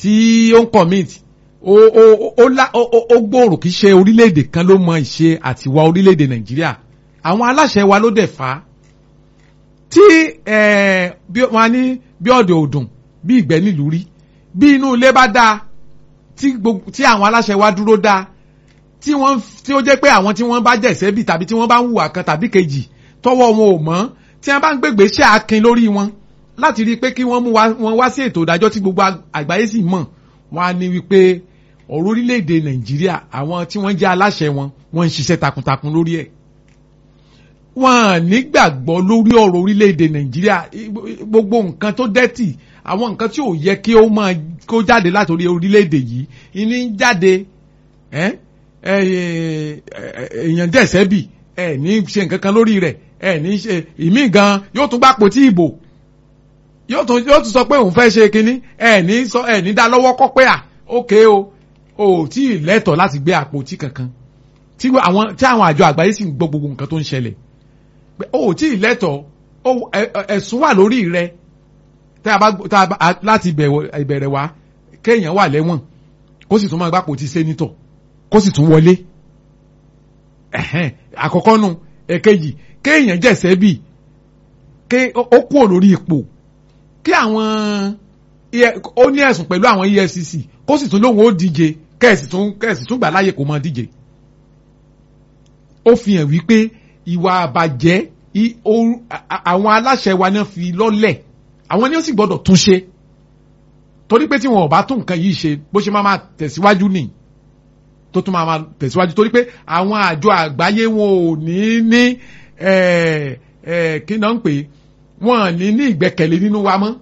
tí ó ń commit ó ó ó lá ó ó- ó gbòòrò kì í ṣe orílẹ̀-èdè kan ló mọ ìṣe àtiwá orílẹ̀-èdè nàìjíríà àwọn aláṣẹ wa ló dẹ̀ fà á tí eh, bí wọn ní bí ọ̀dọ̀ òdùn bí ìgbẹ́ nílùú rí bí inú ilé bá dáa tí gbogbo tí àwọn aláṣẹ wa dúró dáa tí wọ́n tí ó jẹ́ pé àwọn tí wọ́n bá jẹ̀sẹ́ bì tàbí tí wọ́n bá ń hùwà kan tàbí kejì tọwọ́ wọn ò mọ́ tí wọ́n bá ń gbègbè ṣe akin lórí wọn láti rí i pé kí wọ́n mú wa wọn wá sí ètò ìdájọ́ tí gbogbo ag- àgbáyé sì mọ̀ wọ́n á ní wípé ọ̀rọ̀ orílẹ̀-èdè nàìjíríà àwọn tí wọ́n jẹ́ aláṣẹ wọn wọ́n ń ṣiṣẹ́ takuntakun lórí ẹ̀ wọn nígbàgbọ́ lórí ọ̀rọ̀ orílẹ̀-èdè nàìjíríà I- gbogbo nǹkan tó dẹ́tì àwọn nǹkan tí ò yẹ kí ó máa kó jáde látòrí orílẹ̀-èdè yìí ìní ń jáde ẹ́ ẹ ẹ èèyàn dẹ̀sẹ̀ bì ẹ ní ṣe nǹkan kan lórí rẹ̀ ẹ ní ṣe ìmí gan yóò tún gbà pòtí ìbò yóò tún yóò tún sọ pé òun fẹ́ ṣe kinní ẹ ní sọ ẹ ní dá lọ́wọ́ kọ́ pé à ókè o ò tí ì lẹ́tọ̀ọ́ láti gbé àpótí kankan tí àwọn tí àwọn àjọ àgbáyé sì ń gbọ́ gbogbo nǹkan tó ń ṣẹlẹ̀ pé o ò tí ì lẹ́tọ̀ọ́ ó ẹ- ẹ- ẹ̀sùn wà lórí rẹ tá a bá tá a bá a- láti ìbẹ̀wọ̀- ìbẹ̀rẹ̀ wá kéèyàn wà lẹ́wọ̀n kó sì tún máa gbàpò ti sẹ́nitọ̀ kó sì tún wọlé ẹ̀hẹ́n, àkọ́kọ́ nu èkejì kéèyàn jẹ̀sẹ̀ bì ké ó ó kúrò lórí ipò kí àwọn EF ó ní ẹ̀sùn pẹ̀lú àwọn EFCC kó sì tún lóun ó díje kẹ́ẹ̀sì tún kẹ́ẹ̀sì tún gbà láàyè kó máa díje ó fi hàn wípé ìwà àbàjẹ́ i- o- a- a- àwọn aláṣẹ wa náà fi lọ́lẹ̀ àwọn ni ó sì gbọ́dọ̀ tún ṣe torí pé tí wọn ò bá tún nǹkan yìí ṣe bó ṣe máa máa tẹ̀síwájú nì tó tún máa máa tẹ̀síwájú torí pé àwọn àjọ àgbáyé wọn ò ní ní ẹ̀ ẹ̀ kí náà ń pè é, wọn ò ní ní ìgbẹ́kẹ̀lé nínú wa mọ́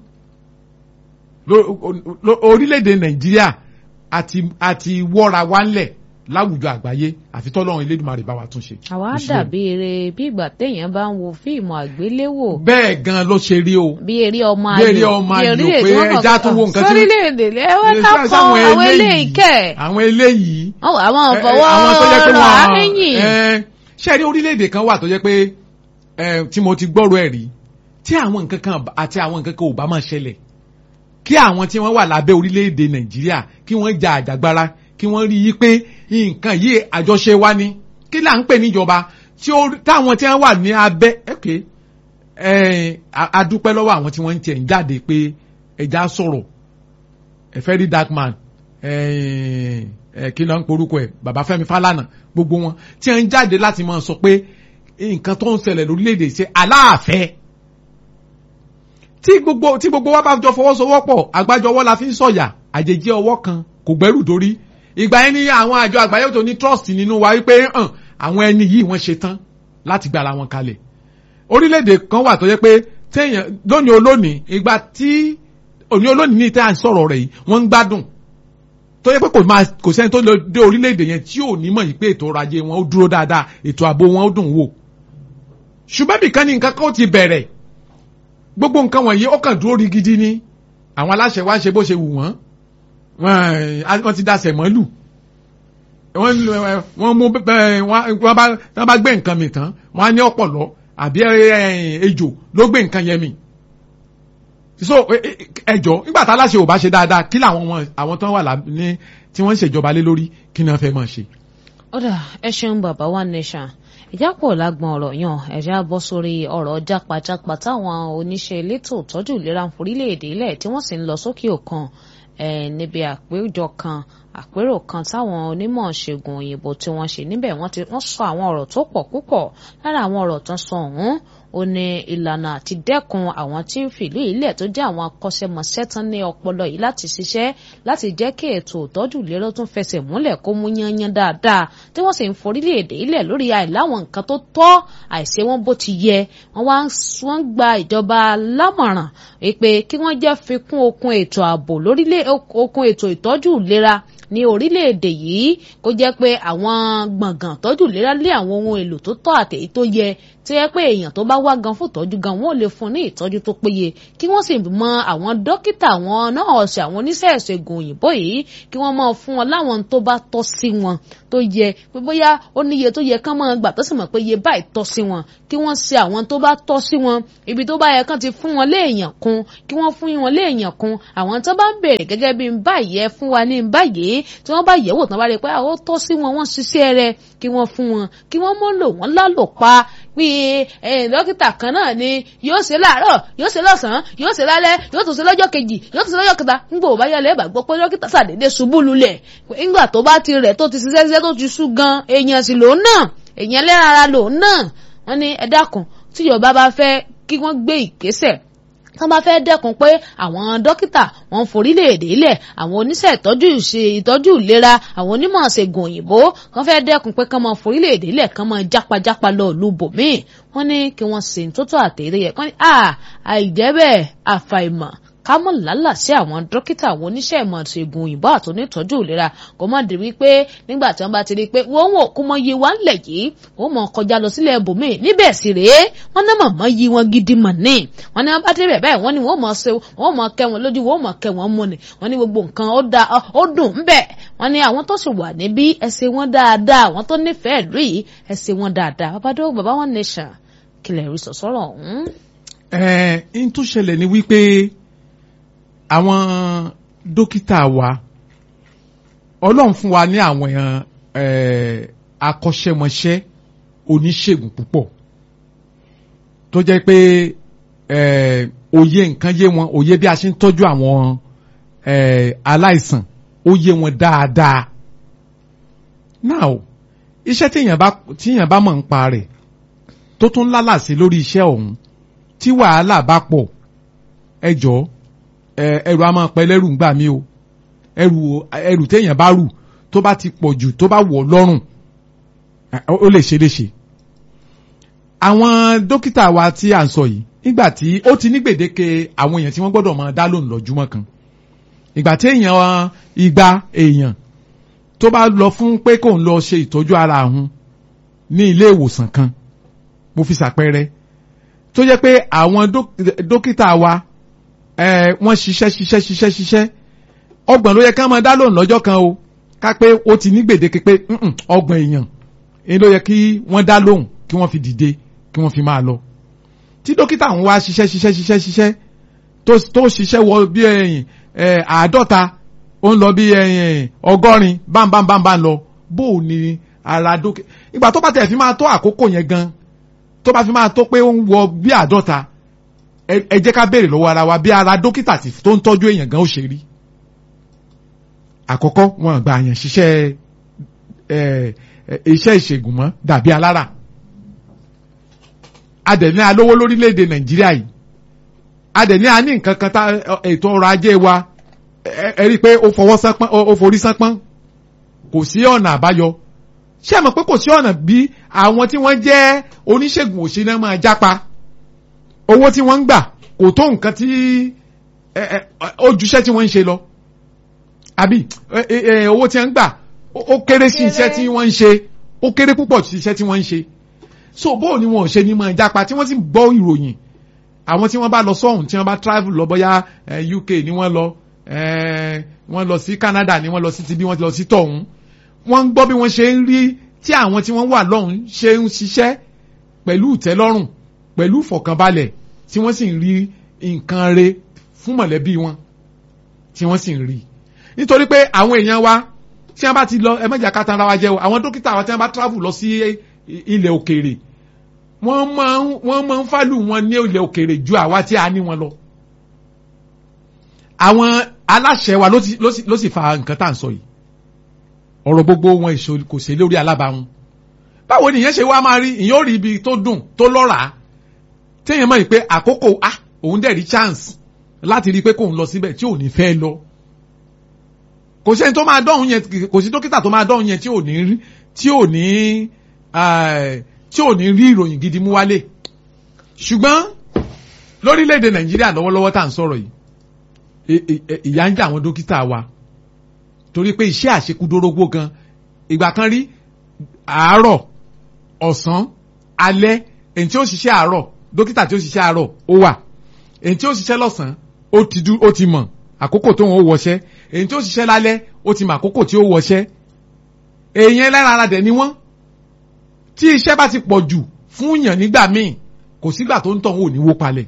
Ló- ló- orílẹ̀-èdè nàìjíríà àti àti wọ́ra wa ńlẹ̀ láwùjọ àgbáyé àfi tọ́lọ́run elédùnmarè bá wa tún ṣe. àwa Bó ṣe dàbí eré bí ìgbà téèyàn bá ń wo fíìmù àgbéléwò bẹ́ẹ̀ gan ló ṣe rí o. bí eré ọmọ Bí ayò eré ọmọ ayò orílẹ̀-èdè pé wọn kàn ẹja tún wo nǹkan tí- sórílẹ̀-èdè lẹ́wọ́n ká Ṣé pọ̀ àwọn àwọn eléyìí kẹ̀ àwọn eléyìí. àwọn àwọn ẹ, ẹ, ọ̀fọwọ́ àwọn tó jẹ́ pé rà á wọ́n lẹ́yìn ẹ, ṣé ẹ rí orílẹ̀-èdè kan wà tó jẹ́ pé ẹ, tí mo ti gbọ́rọ̀ ẹ̀ rí tí àwọn nǹkan kan àti àwọn nǹkan kan ò bá máa ṣẹlẹ̀ kí àwọn tí wọ́n wà lábẹ́ orílẹ̀-èdè nàìjíríà kí wọ́n ja àjàgbara kí wọ́n rí i pé nǹkan yìí àjọṣe wa ni kí là ń pè níjọba tí ó táwọn tí wọ́n wà ní abẹ́ ẹ̀kẹ́ a dúpẹ́ lọ́wọ́ àwọn tí wọ́n ń tiẹ̀ ń jáde pé ẹja sọ̀rọ̀ ẹ fẹ́ rí dark man ẹ ẹ kí ló ń porúkọ ẹ bàbá Fẹ́mi Fálànà gbogbo wọn tí wọ́n ń jáde láti máa sọ pé nǹkan tó ń ṣẹlẹ̀ lórílẹ̀‐èdè ṣe aláàfẹ́ tí gbogbo tí gbogbo wa bá jọ fọwọ́sowọ́pọ̀ àgbájọwọ́ la fi ń sọ̀yà àjèjì ọwọ́ kan kò gbẹ́rù dórí ìgbà yẹn ní àwọn àjọ àgbáyé tó ní trust nínú wa wípé hàn àwọn ẹni yìí wọ́n ṣe tán láti gbára wọn kalẹ̀ orílẹ̀-èdè kan wà tó yẹ pé téèyàn lónìí olónìí ìgbà tí òní olónìí ní ìtẹ́ à ń sọ̀rọ̀ rẹ̀ yìí wọ́n ń gbádùn tó yẹ pé kò máa kò sẹ́ni tó lè dé orílẹ̀-èdè yẹn tí ò ní mọ̀ yìí pé ètò ọrọ̀ ajé wọn ó dúró dáadáa ètò ààbò wọn ó dùn wò ṣùgbọ́n bìkan ní nǹkan kan ó ti bẹ̀rẹ̀ gbogbo nǹkan wọ̀nyí ó kàn dúró rigidi ni àwọn aláṣẹ wa ń ṣe bó ṣe wù wọ́n wọ́n ti dasẹ̀ mọ́lù wọ́n mú wọ́n bá gbé nǹkan mi tán wọ́n á ní ọ̀pọ̀lọ́ àbí ejò ló gbé nǹkan yẹn mi so ẹjọ́ nígbà tá aláṣẹ ò bá ṣe dáadáa kí làwọn àwọn tó wà ní tí wọ́n ń ṣèjọba lé lórí kí ni wọ́n fẹ́ máa ṣe. ọ̀dà ẹ ṣeun bàbá wa nation ìjápọ̀ lágbọ̀n ọ̀rọ̀ yàn ẹ̀já bọ́ sórí ọ̀rọ̀ jápajàpa táwọn oníṣẹ́ elétò ìtọ́jú ìlera ń forílẹ̀-èdè ilẹ̀ tí wọ́n sì ń lọ sókè òkun níbi àpéjọ kan àpérò kan táwọn onímọ̀ ṣègùn òyìnbó tí wọ́n ṣe níbẹ̀ wọ́n sọ àwọn ọ̀rọ̀ tó pọ̀ púpọ̀ lára àwọn ọ̀rọ̀ tó ń sọ ọ̀hún ó ní ìlànà àti dẹ́kun àwọn tí ń fìlú ilẹ̀ tó jẹ́ àwọn akọ́ṣẹ́mọṣẹ́ tán ní ọpọlọ yìí láti ṣiṣẹ́ láti jẹ́ kí ètò ìtọ́jú ìlera tún fẹsẹ̀ múlẹ̀ kó mú yányán dáadáa tí wọ́n sì ń forílẹ̀-èdè ilẹ̀ lórí àìláwọn nǹkan tó tọ́ àìṣe wọn bó ti yẹ wọ́n wá wọ́n gba ìjọba lámọ̀ràn pé kí wọ́n jẹ́ fikún okun ètò ààbò lórílẹ̀ okun ètò ìtọ́jú ìlera ní orílẹ̀-èdè yìí kó jẹ́ pé àwọn gbọ̀ngàn tọ́jú ìlera lé àwọn ohun èlò tó tọ́ àtèyí tó yẹ tó yẹ pé èèyàn tó bá wá gan fún ìtọ́jú gan wọ́n lè fún ní ìtọ́jú tó péye kí wọ́n sì mọ àwọn dókítà àwọn nọ́ọ̀sì àwọn oníṣẹ́ ìṣègùn òyìnbó yìí kí wọ́n máa fún wọn láwọn tó bá tọ́ sí wọn tó yẹ pé bóyá ó níye tó yẹ kán máa gbà tó sì mọ̀ pé iye báyìí tọ́ sí wọn kí wọ́n ṣe àwọn tó bá tọ́ sí wọn ibi tó bá yẹ kán ti fún wọn léèyàn kún kí wọ́n fún wọn léèyàn kún àwọn tó bá ń béèrè gẹ́gẹ́ bí báyìí ẹ fún wa ní báyìí tí wọ́n bá yẹ̀wò tán bá rí i pé àwọn tọ́ sí wọn wọ́n ṣiṣẹ́ rẹ̀ kí wọ́n fún wọn kí wọ́n mọ́ lò wọ́n lálò pa bí dókítà kan náà ni yóò ṣe láàárọ̀ yóò ṣe lọ́sàn-án yóò ṣe lálẹ́ yóò tún ṣe lọ́jọ́ kejì yóò tún ṣe lọ́jọ́ kẹta ńgbò bá yálẹ̀ bá gbọ́ pé dókítà ṣàdédé ṣubú lulẹ̀ ńgbà tó bá ti rẹ̀ tó ti ṣiṣẹ́ ṣiṣẹ́ tó ti sú gan èèyàn sì lòun náà èèyàn lẹ́ran ara lòun náà wọ́n ní ẹ dákun tíjọba bá fẹ́ kí wọ́n gbé ìgbésẹ̀ tí wọ́n bá fẹ́ dẹ́kun pé àwọn dókítà wọ́n ń forílẹ̀-èdè ilẹ̀ àwọn oníṣẹ́ ìtọ́jú ìṣe ìtọ́jú ìlera àwọn onímọ̀ ṣègùn òyìnbó wọ́n fẹ́ dẹ́kun pé kán máa forílẹ̀-èdè ilẹ̀ kán máa jápajàpa lọ ìlú bòmíì wọ́n ní kí wọ́n ṣe tó tó àtẹ̀rẹ́ yẹ kán ní à àìjẹ́ bẹ́ẹ̀ àfàìmọ̀ ká mọ̀ lálà sí àwọn dókítà àwọn oníṣẹ́ ìmọ̀ ṣègùn òyìnbó àtònítọ́jú ìlera kò má di wípé nígbà tí wọ́n bá ti rí i pé wọ́n wò kó mọ iye wa ńlẹ̀ yìí wọ́n mọ̀ kọjá lọ sílẹ̀ ibòmíì níbẹ̀ sì rèé wọ́n ní mọ̀mọ́ yí wọn gidi mọ̀ ní wọ́n ní wọ́n bá débẹ̀ bẹ́ẹ̀ wọ́n ní wọ́n mọ̀ ṣe wọ́n mọ̀ kẹ́ wọn lójú wọ́n mọ̀ kẹ́ wọn mú ni wọ́n ní gbogbo nǹkan ó da ó dùn ń bẹ̀ wọ́n ní àwọn tó sì wà níbí ẹsẹ̀ wọn dáadáa àwọn tó nífẹ̀ẹ́ ìlú yìí ẹsẹ̀ wọn dáadáa babadó baba one nation kìlẹ̀ rí sọ̀sọ́rọ̀ ọ̀hún. ẹ ń tún ṣẹlẹ̀ ní wípé àwọn dókítà wa ọlọ́run fún wa ní àwọn akọ́ṣẹ́mọṣẹ́ oníṣègùn púpọ̀ tó jẹ́ pé òye nǹkan yé wọn òye bí a ṣe ń tọ́jú àwọn aláìsàn ó yé wọn dáadáa now iṣẹ́ tíyàn bá tíyàn bá mọ̀ ń pa rẹ̀ tó tún lálàsí lórí iṣẹ́ ọ̀hún tí wàhálà bá pọ̀ ẹ jọ̀ọ́ ẹrù a máa pẹ́ lẹ́rù ń gbà mí o ẹrù ẹrù téèyàn bá rù tó bá ti pọ̀ jù tó bá wọ̀ lọ́rùn ó lè ṣe léṣe. àwọn dókítà wa tí à ń sọ yìí nígbà tí ó ti ní gbèdéke àwọn èèyàn tí wọ́n gbọ́dọ̀ máa dá lóhùn lọ́júmọ́ kan ìgbà tí èèyàn igba èèyàn tó bá lọ fún pé kò ń lọ ṣe ìtọ́jú ara òun ní ilé ìwòsàn kan mo fi ṣàpẹẹrẹ tó jẹ́ pé àwọn dókítà wa wọ́n ṣiṣẹ́ ṣiṣẹ́ ṣiṣẹ́ ṣiṣẹ́ ọgbọ̀n ló yẹ ká máa dá lóhùn lọ́jọ́ kan o ká pé ó ti ní gbèdéke pé ọgbọ̀n èèyàn èyí ló yẹ kí wọ́n dá lóhùn kí wọ́n fi dìde kí wọ́n fi máa lọ. tí dókítà ń wá ṣiṣẹ́ ṣiṣẹ́ ṣiṣẹ́ ṣiṣẹ́ tó ṣiṣẹ́ wọ bí ẹ̀yìn àádọ́ta ó ń lọ bí ẹ̀yìn ọgọ́rin bámbámbámbá lọ bó o ní ara dókítà ìgbà tó bá tẹ̀ fi máa tó àkókò yẹn gan tó bá fi máa tó pé ó ń wọ bí àádọ́ta ẹ jẹ́ ká béèrè lọ́wọ́ ara wa bí ara dókítà tó ń tọ́jú èèyàn gan ó ṣe rí àkọ́kọ́ wọn gba àyàn ṣiṣẹ́ iṣẹ́ ìṣègùn mọ́ dàbí alára adẹ̀ní alówó lórílẹ̀‐èdè nàìjíríà yìí adẹ̀ní a ní nǹkan kan tá ètò ọrọ̀ ajé wa ẹ rí i pé ó fọwọ́ sánpọ́n ó forí sánpọ́n kò sí ọ̀nà àbáyọ ṣé ẹ mọ̀ pé kò sí ọ̀nà bí àwọn tí wọ́n jẹ́ oníṣègùn òṣèlú máa jápa owó tí wọ́n ń gbà kò tó nǹkan tí ojúṣe tí wọ́n ń ṣe lọ àbí owó tí wọ́n ń gbà ó kéré sí iṣẹ́ tí wọ́n ń ṣe ó kéré púpọ̀ sí iṣẹ́ tí wọ́n ń ṣe so bóò ni wọn ò ṣe ní máa jápa tí wọ́n sì gbọ́ ìròyìn àwọn tí wọ́n bá lọ sọ́hùn tí wọ́n bá travel lọ bóyá UK ni wọ́n lọ wọ́n lọ sí Canada ni wọ́n lọ sí tibí wọ́n lọ sí tọ̀hún wọ́n ń gbọ́ bí wọ́n ṣe ń rí tí àwọn tí wọ́n wà lọ́hùn ṣe ń ṣiṣẹ́ pẹ̀lú ìtẹ́lọ́rùn pẹ̀lú ìfọ̀kànbalẹ̀ tí wọ́n sì ń rí nǹkan re fún mọ̀lẹ́bí wọn tí wọ́n sì ń rí nítorí pé àwọn èèyàn wa tí wọ́n bá ti lọ ẹ mẹ́jà ká tanra wa jẹ́ o àwọn dókítà wa tí wọ́n bá travel lọ sí ilẹ̀ òkèèrè wọ́n máa ń wọ́n máa ń fálù wọn ní ilẹ̀ òkèèrè ju àwa tí a ní wọn lọ. àwọn aláṣẹ wa ló sì fa nǹkan tá à ń sọ yìí ọ̀rọ̀ gbogbo wọn kò ṣe lórí alábàáhùn báwo ni ìyẹn ṣe wá máa rí ìyẹn ó rí ibi tó dùn tó lọ́ràá téèyàn mọ̀ pé àkókò ah òun dẹ̀ rí chance láti rí i pé kóun lọ síbẹ̀ tí ò ní fẹ́ lọ kò sẹ́ni tó máa dọ́hùn yẹn kò sí dókítà tó máa dọ́hùn yẹn tí ò ní tí ò ní tí ò ní rí ìròyìn gidi mú wálé ṣùgbọ́n lórílẹ̀‐èdè nàìjíríà lọ́wọ́lọ́wọ́ tá à ń sọ̀rọ̀ yìí ìyà ń jẹ àwọn dókítà wa torí pé iṣẹ́ àṣekúdórógbó gan ìgbà kan rí àárọ̀ ọ̀sán alẹ́ èyí tí ó ṣiṣẹ́ àárọ̀ dókítà tí ó ṣiṣẹ́ àárọ̀ ó wà èyí tí ó ṣiṣẹ́ lọ́sàn-án ó ti dú ó ti mọ̀ àkókò tó ń wọṣẹ́ èyí tí ó ṣiṣẹ́ lálẹ́ ó ti mọ̀ àkókò tí ó wọṣẹ́ èyí ẹlẹ́ran ara dẹ̀ ni wọ́n tí iṣẹ́ bá ti pọ̀ jù fún yàn nígbà míì kò sígbà tó ń tọ̀ wọn ò ní wó palẹ̀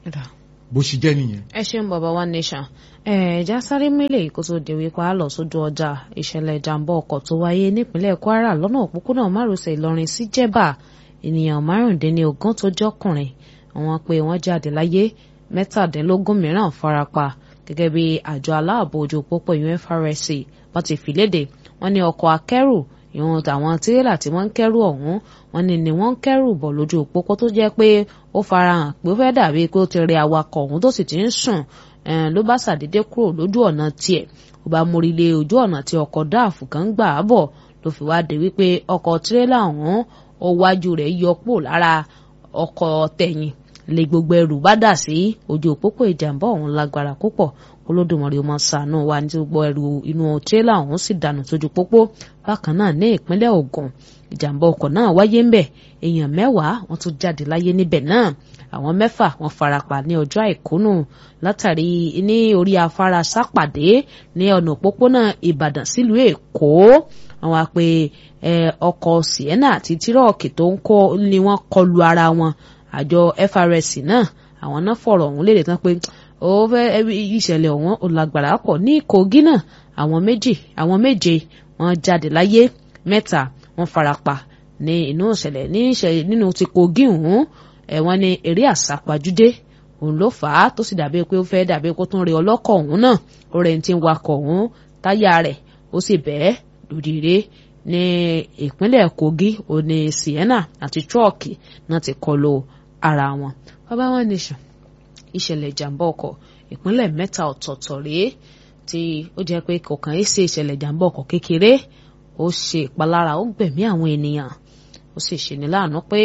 bó ṣe jẹ́ nìyẹn. ẹ ṣeun bàbá wa nation ẹ̀ẹ́dá sáré mílẹ̀ kó tó di wípé a lọ sójú ọjà ìṣẹ̀lẹ̀ ìjàmbá ọkọ̀ tó wáyé nípínlẹ̀ Kwara lọ́nà òpópónà márosẹ̀ Ìlọrin sí Jẹ̀bà ènìyàn márùndínlógún tó jọkùnrin àwọn pé wọ́n jáde láyé mẹ́tàdínlógún mìíràn farapa gẹ́gẹ́ bí àjọ aláàbò ojú pópó UNFRSC wọ́n ti fi léde wọ́n ní ọkọ̀ akẹ́rù ìwọ̀n àwọn tirẹ́là tí wọ́n ń kẹ́rù ọ̀hún wọ́n ní ni wọ́n ń kẹ́rù bọ̀ lójú pópó tó jẹ́ pé ó farahàn pé ó fẹ́ dàbí pé ó ti rẹ awakọ̀ ọ̀hún tó sì ti ń sùn ló bá ṣàdédé kúrò lójú ọ̀nà tiẹ̀ ó bá mórí lé ojú ọ̀nà tí ọkọ̀ dáàfù kan gbà á bọ̀ ló fi wá dé wípé ọkọ̀ tirẹ́là ọ̀hún ó wájú rẹ̀ yọ pò lára ọkọ̀ tẹ̀yìn lè gbogbo ẹrù bá dà sí ojú òpópó ìjàmbá ọ̀hún lágbára púpọ̀ olódùmarè ọmọ ṣàánú wa ní gbogbo ẹrù inú tírélà ọ̀hún sì dànù sójú pópó bákan náà ní ìpínlẹ̀ Ògùn ìjàmbá ọkọ̀ náà wáyé ńbẹ̀ èèyàn mẹ́wàá wọ́n tún jáde láyé níbẹ̀ náà àwọn mẹ́fà wọ́n farapa ní ọjọ́ àìkúnù látàrí ní orí afárá sápàdé ní ọ̀nà òpópónà Ìbàdàn sílùú Èkó àwọn àpè ọkọ̀ Sienna àti tírọ̀kì tó ń kọ́ ni wọ́n kọlu ara wọn àjọ FRSC náà àwọn náà fọ̀rọ̀ ọ̀hún léde tán pé ó fẹ́ ìṣẹ̀lẹ̀ ọ̀hún ó lágbára pọ̀ ní Kogi náà àwọn méjì àwọn méje wọ́n jáde láyé mẹ́ta wọ́n farapa ní inú ìṣẹ̀lẹ̀ ní ìṣẹ̀lẹ̀ nínú ti Kogi ọ̀hún ẹ̀wọ̀n ní eré àsápajúdé òun ló fà á tó sì dàbí pé ó fẹ́ dàbí kó tún rí ọlọ́kọ̀ ọ̀hún náà ó rẹ̀ ń ti wakọ̀ ọ̀hún táyà rẹ̀ ó sì bẹ́ẹ̀ lòdìrè ní ìpínlẹ̀ Kogi òní Sienna àti trọ́ọ̀kì náà ti kọlu ara wọn bàbá wọn nation ìṣẹ̀lẹ̀ ìjàmbá ọkọ̀ ìpínlẹ̀ mẹ́ta ọ̀tọ̀ọ̀tọ̀ rèé tí ó jẹ́ pé kọ̀ọ̀kan yìí ṣe ìṣẹ̀lẹ̀ ìjàmbá ọkọ̀ kékeré ó ṣe ìpalára ó gbẹ̀mí àwọn ènìyàn ó sì ṣe ní láàánú pé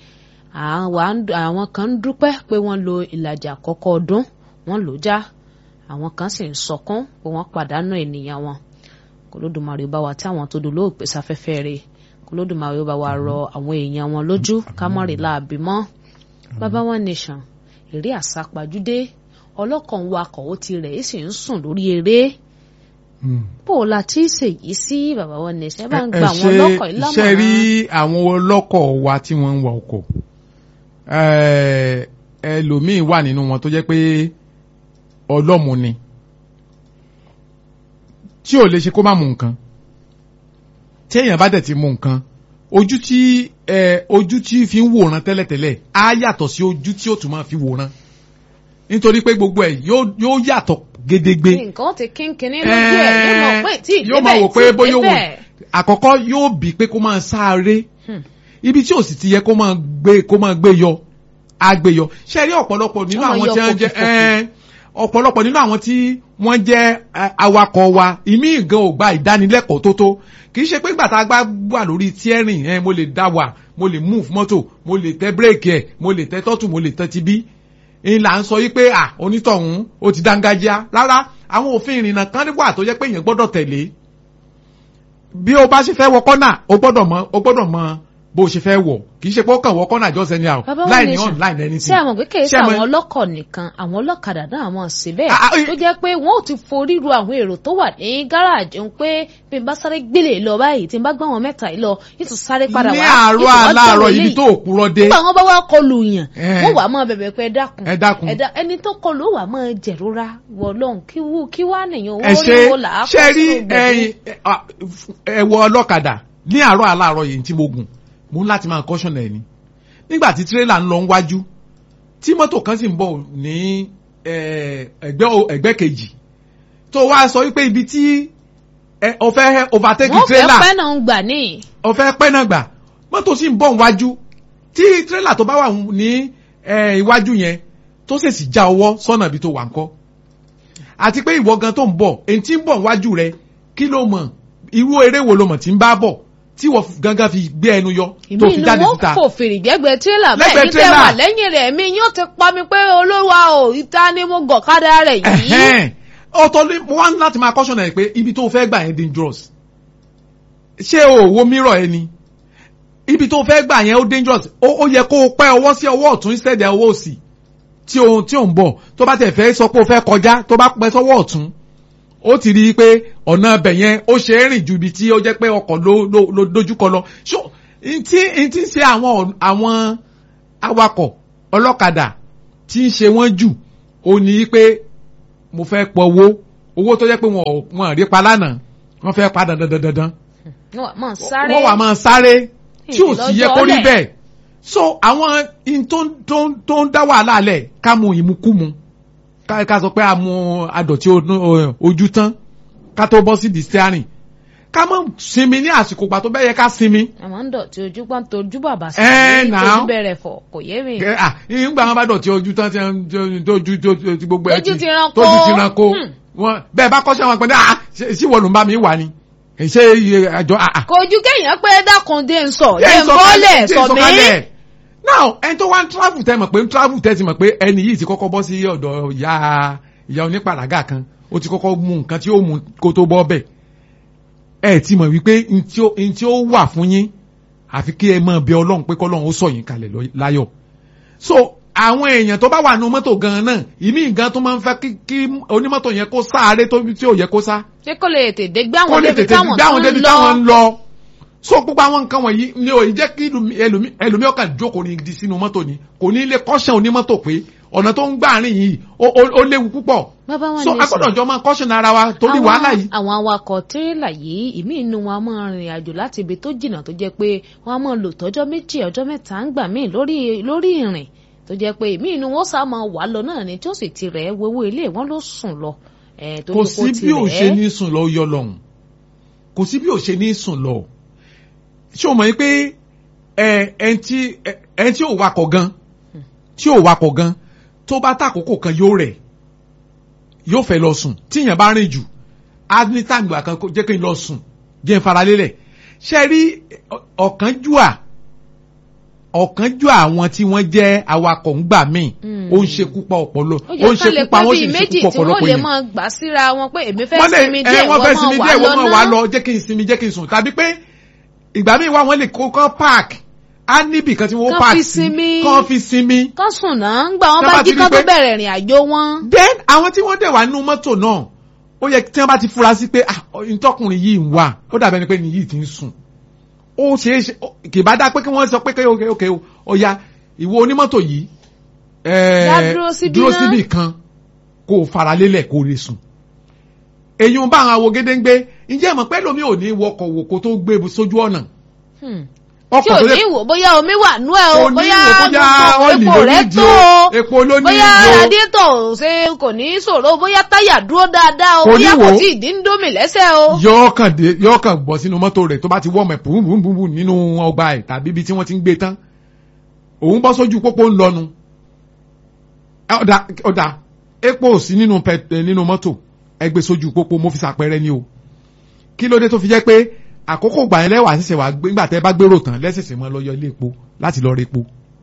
àwọn kan ń dúpẹ́ pé wọ́n lo ìlàjì àkọ́kọ́ ọdún wọ́n lò já àwọn kan sì ń sọkún pé wọ́n pàdánù ènìyàn wọn kòlódùmarè bá wa tí àwọn tó dolóò pè sáfẹ́fẹ́ rẹ̀ kòlódùmarè bá wa rọ àwọn èèyàn wọn lójú ká mọ̀ rí láàbí mọ́ bàbá wọn nation eré àsápajúdé ọlọ́kàn wakọ̀ ó ti rẹ̀ sì ń sùn lórí eré bó o la ti ṣèyí sí bàbá wọn nation ẹ bá ń gba àwọn ọlọ́kọ̀ ìlànà. ṣe rí àwọn ọlọ́kọ̀ wa tí wọ́n ń wa ọkọ̀ ẹlòmíín wà nínú wọn tó jẹ́ pé ọlọ́mù ni tí ò lè ṣe kó má mu nǹkan tí èèyàn bá dẹ̀ ti mu nǹkan ojú tí ẹ ojú tí fi ń wòran tẹ́lẹ̀tẹ́lẹ̀ á yàtọ̀ sí ojú tí ó tún máa fi wòran nítorí pé gbogbo ẹ̀ yóò yàtọ̀ gédégbé. nǹkan ti kínkínní lójú ẹ̀ yóò mọ̀ pé tí yóò máa wò pé bóyá wò àkọ́kọ́ yóò bí pé kó máa sáré ibi tí ò sì ti yẹ kó máa gbé kó máa gbé yọ á gbé yọ ṣe rí ọ̀pọ̀lọpọ̀ nínú àwọn tí wọ́n jẹ́ ọ̀pọ̀lọpọ̀ nínú àwọn tí wọ́n jẹ́ awakọ̀ wa ìmí ìgan ò gba ìdánilẹ́kọ̀ọ́ tó tó kì í ṣe pé gbàtà gbá wà lórí tíẹ́rìn ẹ̀ mo lè dá wà mo lè move mọ́tò mo lè tẹ bírèkì ẹ̀ mo lè tẹ tọ́tù mo lè tẹ ti bí ń là ń sọ yí pé à onítọ̀hún ó ti dángájá rárá àwọn òfin ìrìnnà kan wà tó jẹ́ pé èèyàn gbọ́dọ̀ tẹ̀lé bí o bá ṣe fẹ́ wọ kọ́nà o gbọ́dọ̀ mọ o gbọ́dọ̀ mọ bó o ṣe fẹ́ wọ̀ kì í ṣe pé ó kàn wọ kọ́nà just anyhow láì ní on láì ní anything. ṣé àwọn pé kì í ṣe àwọn ọlọ́kọ̀ nìkan àwọn ọlọ́kadà náà mọ̀ sí bẹ́ẹ̀ tó jẹ́ pé wọ́n ò ti forí ru àwọn èrò tó wà ní gáràjì ń pé bí n bá sáré gbélé lọ báyìí tí n bá gbá wọn mẹ́ta yìí lọ yìí tún sáré padà wá ní àárọ̀ aláàárọ̀ ibi tó òkúrọ̀ dé. nígbà wọn bá wá kọlù yàn wọn wà máa bẹ̀bẹ̀ pé ẹ dákun ẹni tó kọlù ó wà máa jẹ̀rora wọ lọ́hùn kí wú kí wá nìyẹn ẹ ṣe ṣe rí ẹwọ ọlọ́kadà ní àárọ̀ aláàárọ̀ yìí tí mo gùn mo ń láti máa kọ́ṣọ̀nà ẹ̀ ni nígbà tí tírélà ń lọ wájú tí mọ́tò kan sì ń bọ̀ ní ẹgbẹ́ kejì tó wá sọ wípé ibi tí ọ̀fẹ́ overtake tírélà wọ́n fẹ́ pẹ́ náà ń gbà ní. ọ̀fẹ́ pẹ́ náà gbà mọ́tò sì ń bọ̀ wájú tí tírélà tó bá wà ní iwájú yẹn tó ṣèṣì já ọwọ́ sọ́nà ibi tó wà ń kọ́ àti pé ìwọ gan tó ń bọ̀ èyí tí ń bọ̀ wájú rẹ kí ló mọ̀ irú eré wo ló mọ̀ tí ń bá bọ̀ tí wọ́n gangan fi gbé ẹnu yọ tó fi jáde síta. ìmí ni wọ́n fò fèrè gbẹ́gbẹ́ tírélà bẹ́ẹ̀ ní tẹ́ wà lẹ́yìn rẹ̀ mi yóò ti pa mi pé olówó o ìta ni mo gọ̀ kádà rẹ̀ yìí. ọ̀tọ̀ ni mo wá láti máa caution ẹ̀ pé ibi tó fẹ́ gbà yẹn dangerous ṣé o wo mirror ẹ ni ibi tó fẹ́ gbà yẹn ó dangerous ó ó yẹ kó o pẹ́ ọwọ́ sí ọwọ́ ọ̀tún instead of ọwọ́ òsì tí o tí o ń bọ̀ tó bá tẹ̀ fẹ́ sọ pé o fẹ́ kọjá tó bá pẹ́ sọ́wọ́ ọ̀tún ó ti rí i pé ọ̀nà ibẹ̀ yẹn ó ṣe é rìn ju ibi tí ó jẹ́ pé ọkọ̀ ló ló ló dojúkọ lọ ṣó ntí ntí ṣe àwọn àwọn awakọ̀ ọlọ́kadà tí ń ṣe wọ́n jù ó ní pé mo fẹ́ pọ̀ owó owó tó jẹ́ pé wọn ò wọn ò rí pa lánàá wọ́n fẹ́ pa dandan dandan dandan wọ́n máa sáré wọ́n wà máa sáré tí ò sì yẹ kó rí Ìlọ́jọ́lẹ̀. bẹ́ẹ̀ so àwọn in tó ń tó ń tó ń dá wàhálà lẹ̀ ká mu ìmukúmu ká ká sọ pé a mu adọ̀tí o- ojú tán ká tó bọ́ sí di steering ká mọ̀ sinmi ní àsìkò gbà tó bẹ́ẹ̀ yẹ ká sinmi àmọ́ ń dọ̀tí ojú pọ́n tojú bàbá sí Ẹ, i now. tojú bẹ̀rẹ̀ fọ̀ kò yé mi. Kẹ- ah nígbà wọn bá dọ̀tí ojú tán tí wọn- tí wọn- tójú tó- tí gbogbo ẹ Tójú ti ranko. tójú ti ranko Hmm. wọn bẹ́ẹ̀ bá kọ́ṣẹ́ wọn pé ní ah ṣé ṣé wọ́n ló ń bá mi wà ni ṣé iye àjọ ah ah kò ju kéèyàn pé dákun dé ń sọ Jẹ́ dé ń bọ́lẹ̀ jẹ́ sọ mí. ìsọ̀kalẹ̀. now ẹni tó wá ń travel tẹ mọ̀ pé ń travel tẹ ti mọ̀ pé ẹni yìí ti kọ́kọ́ bọ́ sí ọ̀dọ̀ ìyá ìyá onípàràgà kan ó ti kọ́kọ́ mú nǹkan tí ó mú kó tó bọ́ bẹ̀ ẹ ti mọ̀ wípé n tí ó n tí ó wà fún yín àfi kí ẹ máa bẹ ọlọ́run pé kọ́lọ́run ó sọ yín kalẹ̀ lọ- láyọ̀ so àwọn èèyàn tó bá wà nínú mọ́tò gan-an náà ìmí gan tó máa ń fẹ́ kí kí onímọ́tò yẹn kó sáré tó tí ò yẹ kó sá ṣé kò lè tètè gbé kó àwọn lè débi tètè táwọn gbé àwọn tó débi ń táwọn ń lọ. lọ so gbogbo àwọn nǹkan wọ̀nyí ni ò jẹ́ kí ẹlòmí- ẹlòmí ẹlòmí ọkàn jókòó ní di sínú mọ́tò ni kò ní lè kọ́ṣẹ́ onímọ́tò pé ọ̀nà tó ń gbà rìn yìí ó ó- ó léwu púpọ̀ bàbá wọn so ní a gbọ́dọ̀ jọ máa kọ́ṣẹ́ ara wa torí Àwọn- wàhálà yìí. àwọn awakọ̀ tírélà yìí ìmí inú wọn a máa rìnrìn àjò láti ibi tó jìnnà tó jẹ́ pé wọ́n á máa lò tọ́jọ́ méjì ọjọ́ mẹ́ta ń gbà míì lórí lórí ìrìn tó jẹ́ pé ìmí inú wọn sá máa wà lọ náà ni tí ó sì ti rẹ̀ ẹ́ wọ́wọ́ ilé wọn ló sùn lọ. ẹ̀, torí kò pé ó sí ti bí ò rẹ̀ ṣe ẹ́. ní sùn lọ yọ lọ́hùn kò sí bí ò ṣe ní sùn lọ ṣé o mọ̀ yín pé ẹ ẹn tí ẹ ẹn tí ò wakọ̀ gan tí ò wakọ̀ gan tó bá tàkókò kan yóò rẹ̀ yóò fẹ́ lọ sùn tíyẹn bá rìn jù á ní tàǹgbà kan kó- jẹ́ kí n lọ sùn jẹ́ n faralélẹ̀ ṣe rí ọ̀kánjúà ọ̀kánjúà àwọn tí wọ́n jẹ́ awakọ̀ ń gbà míì Mm. ó ń ṣekú pa ọpọlọ ó ó yẹ ń ká lè ṣekú pa pẹ́ wọ́n bíi sì ń méjì ṣekú pa tí wọ́n ọ̀pọ̀lọpọ̀ lè èèyàn máa gbà síra wọn pé èmi fẹ́ wọ́n lè sinmi ẹ díẹ̀ wọ́n fẹ́ sinmi díẹ̀ wọ́n wọ́n máa máa wà lọ jẹ́ kí n sinmi jẹ́ kí n sùn tàbí pé ìgbà míì wà wọ́n lè kó kán park á níbì kan tí wọ́n Kán park fi sí sinmi. kán fi sinmi. kán sùn náà ń gbà wọ́n Tán bá bá jí ti kán rí tó pé- bẹ̀rẹ̀ ìrìn àjò wọn. then àwọn tí wọ́n dẹ̀ wà nínú mọ́tò náà ó yẹ tí wọ́n bá ti fura sí pé ah ntọ́kùnrin yìí ń wà ó dàbẹ̀ ni pé ni yìí ti ń sùn ó ṣeé ṣe ó- kì bá dá pé kí wọ́n sọ pé kéwò kéwò kéwò ó ya ìwọ onímọ́tò yìí ẹ̀ẹ́, Dá dúró síbí dúró ná. síbì kan kó o faralélẹ̀ kó o lè sùn èyí ń bá àwọn awo gédéńgbé ǹjẹ́ ìmọ̀ pẹ́ lómi ò ní wọkọ̀ wò kó tó gbé sójú ọ̀nà Hmm. ọkọ̀ tí ò tó ní yẹ wò bóyá omi wà nú ẹ o kò ní bóyá wò bóyá gbogbo ọ́ìlì epo ló rẹ ní ìdí tó o o epo ló ní bóyá ìdí o radiator ṣe kò ní ṣòro bóyá táyà dúró dáadáa o Kò ní bóyá kò wò. tí ì dín dómì lẹ́sẹ̀ o. yóò kàn dé yóò kàn bọ́ sínú mọ́tò rẹ̀ tó bá ti wọ́ ọmọ ẹ̀ bùnbùnbùn nínú ọgbà ẹ̀ tàbí ibi tí wọ́n ti ń gbé tán òun bọ́ sójú pópó ń lọnu Ẹ, ọ̀dà ọ̀dà epo ò sí nínú pẹ ẹ, nínú mọ́tò ẹ gbé sójú pópó mo fi ṣàpẹẹrẹ ni o kí ló dé tó fi jẹ́ pé àkókò gbà yẹn lẹ́wà ṣẹ̀ṣẹ̀ wà gbé nígbà tẹ́ bá gbérò tán lẹ́sẹ̀sẹ̀ mọ́ lọ yọ ilé epo láti lọ repo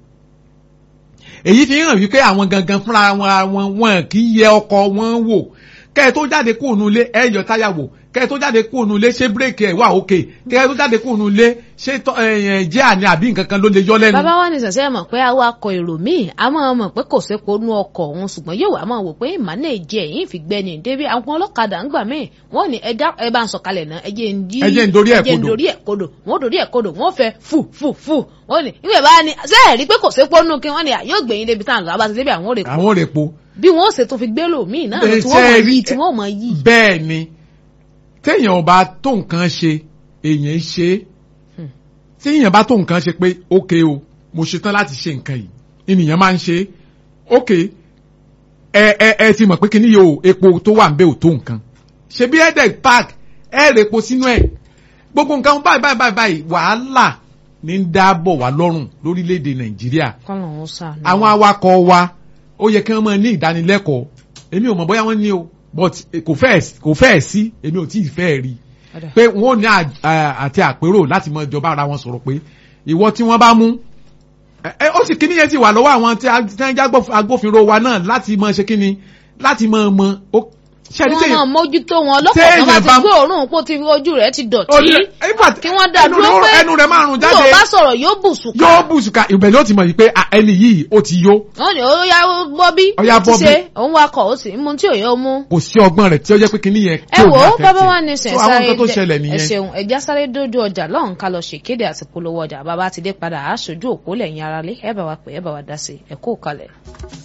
èyí fi hàn wípé àwọn gangan fúnra wọn wọn wọn kì í yẹ ọkọ̀ wọn wò kẹ́ ẹ tó jáde kúrò nínú ilé ẹ yọ táyà wò kẹ́ ẹ tó jáde kúrò nínú ilé ṣé bírèkì ẹ̀ wà òkè kẹ́ ẹ tó jáde kúrò nínú ilé ṣé tọ́- ẹ, ẹ, jẹ́ àní àbí nǹkan kan ló lè yọ lẹ́nu. bàbá wa ní sẹ̀sẹ̀ mọ̀ pé awakọ̀ èrò míì a máa mọ̀ pé kò sépo nú ọkọ̀ òun ṣùgbọ́n yóò wá máa wò pé ìmánèjì ẹ̀yìn fi gbẹ́ni débi àwọn ọlọ́kadà ń gbà míì wọ́n ní ẹja ẹ bá ń sọ̀kalẹ̀ náà ẹjẹ́ ń dí Ẹ jẹ́ ń dorí ẹ̀ ẹjẹ́ ń kodò. dorí ẹ̀ kodò wọ́n dorí ẹ̀ kodò wọ́n fẹ́ fù fù fù wọ́n ní ìwé bá ní ṣé ẹ̀ rí pé kò sépo nú kí wọ́n ní yóò gbẹ̀yìn débi táwọn àbá ti débi àwọn ò rè àwọn ò rè po. bí wọ́n ṣe tó fi gbé lòmíì náà Ẹ, tí wọ́n mọ̀ ṣe rí- yí tí wọ́n mọ̀ yí. bẹ́ẹ̀ ni téèyàn ò bá tó nǹkan ṣe èèyàn ń ṣe é Hmm. téèyàn bá tó nǹkan ṣe pé ókè o mo ṣetán láti ṣe nǹkan yìí ènìyàn máa ń ṣe é ókè ẹ ẹ ẹ ti mọ̀ pé kí ni yóò epo tó wà ń bẹ ò tó nǹkan ṣebí ẹ̀dẹ̀ park ẹ̀ rẹ̀ epo sínú ẹ̀ gbogbo nǹkan báyìí báyìí báyìí báyìí wàhálà ní ń dáàbọ̀ wá lọ́rùn lórílẹ̀‐èdè nàìjíríà kọ́nà ó sànù. àwọn awakọ̀ wa ó yẹ kí wọ́n máa ní ìdánilẹ́kọ̀ọ́ èmi ò mọ̀ bóyá wọ́n ní o but kò fẹ́ kò fẹ́ sí èmi ò tí ì fẹ́ rí Ọ̀dà. pé wọ́n ò ní à- à- àti àpérò láti mọ ìjọba ara wọn sọ̀rọ̀ pé ìwọ tí wọ́n bá mú ẹ ẹ, ó sì kíní yẹn ti wà lọ́wọ́ àwọn tí a- tí wọ́n jẹ́ agbóf- agbófinró wa náà láti mọ ṣe kíni láti mọ mọ ó- ṣe kí ní wọ́n sẹ́yìn máa mójútó wọn lọ́pọ̀ tó téèyàn bá ti bá- gbé òórùn pò tí ojú rẹ̀ ti dọ̀tí Olè- nígbà tí- kí wọ́n dá ẹnu dúró rẹ̀- pé ẹnu rẹ̀ máa rùn bí ò jáde bá sọ̀rọ̀ yóò bùsùn ká yóò bùsùkà ìbẹ̀ ló ti mọ̀ yìí pé ah, ẹni yìí ó ti yó wọ́n ní ó yá bọ́bí Ó yá ti Bobby. ṣe òun wakọ̀ ó sì ń mu tí ò yóò mú. kò sí ọgbọ́n rẹ̀ tí ó jẹ́ pé kíní yẹn ẹ kò wò ní ó affect bàbá ẹ̀. wa ní sẹ̀ So, àwọn sáré nǹkan tó dé- ṣẹlẹ̀ ẹ nìyẹn ṣeun ẹja sáré dójú ọjà lọ́hùn ká lọ ṣèkéde àti polówó ọjà bàbá ti dé padà aṣojú òpó lẹ́yìn aráalé ẹ bá wa pè é bá wa dá sí ẹ kó kalẹ̀.